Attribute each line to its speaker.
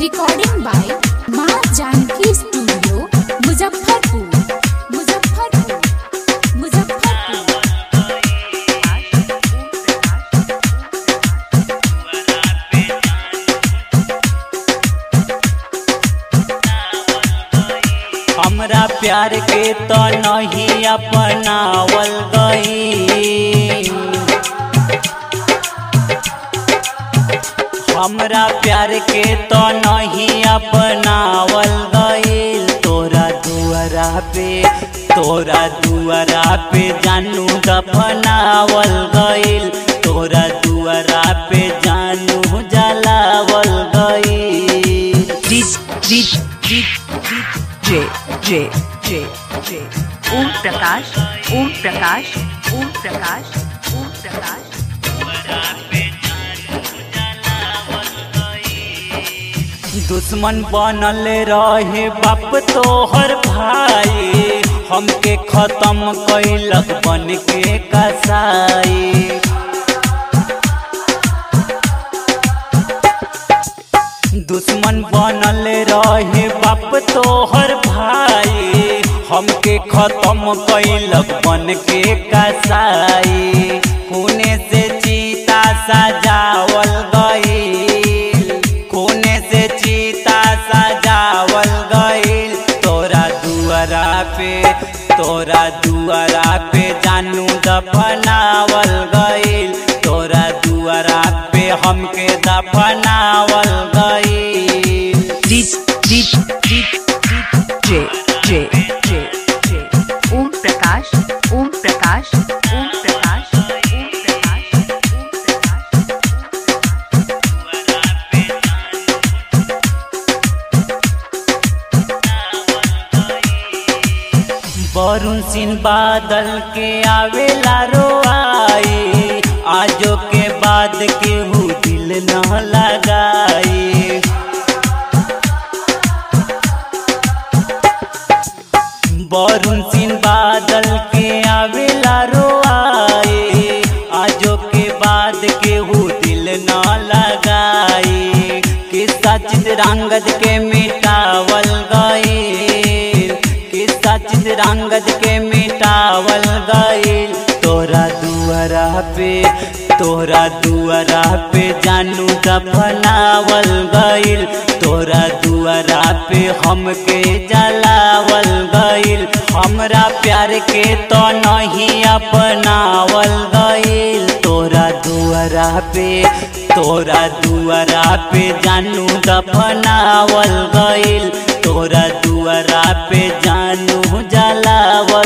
Speaker 1: recording by माँ Janki studio Muzaffarpur Muzaffarpur Muzaffarpur
Speaker 2: हमरा प्यार के तो नहीं अपनावल गई हमरा प्यार के तो नहीं अपनावल गईल तोरा दुआरा पे तोरा दुआरा पे जानू दफनावल गईल तोरा दुआरा पे जानू जलावल गईल
Speaker 3: J J J J ओम प्रकाश ओम प्रकाश ओम प्रकाश ओम प्रकाश
Speaker 2: दुश्मन बनल रहे बाप तोहर भाई हमके खत्म कैलक बन के कसाई दुश्मन बनल रहे बाप तोहर भाई हमके खत्म कैलक बन के कसाई खूने से चीता सजावल गईल खूने से चीता सजावल गईल तोरा दुआरा पे तोरा दुआरा पे जानू दफनावल गईल तोरा दुआरा पे हमके दफनावल गईल
Speaker 3: J J J J ओम प्रकाश ओम प्रकाश ओम प्रकाश ओम प्रकाश ओम प्रकाश
Speaker 2: बरुण सिंह बादल के आवेला रोआई आजो के बाद केहू दिल न लगाई बरुण सिंह बादल के आवेला रोआई आजो के बाद केहू दिल न लगाई किस्सा चित्रांगद के मिटावल गई किस्सा चित्रांगद के मिटावल गईल तोरा दुआरा पे तोरा दुआरा पे जानू दफनावल गईल तोरा दुआरा पे हमके जलावल गईल हमरा प्यार के तो नहीं अपनावल गईल तोरा दुआरा पे तोरा दुआरा पे जानू दफनावल गईल तोरा दुआरा पे जानू जलावल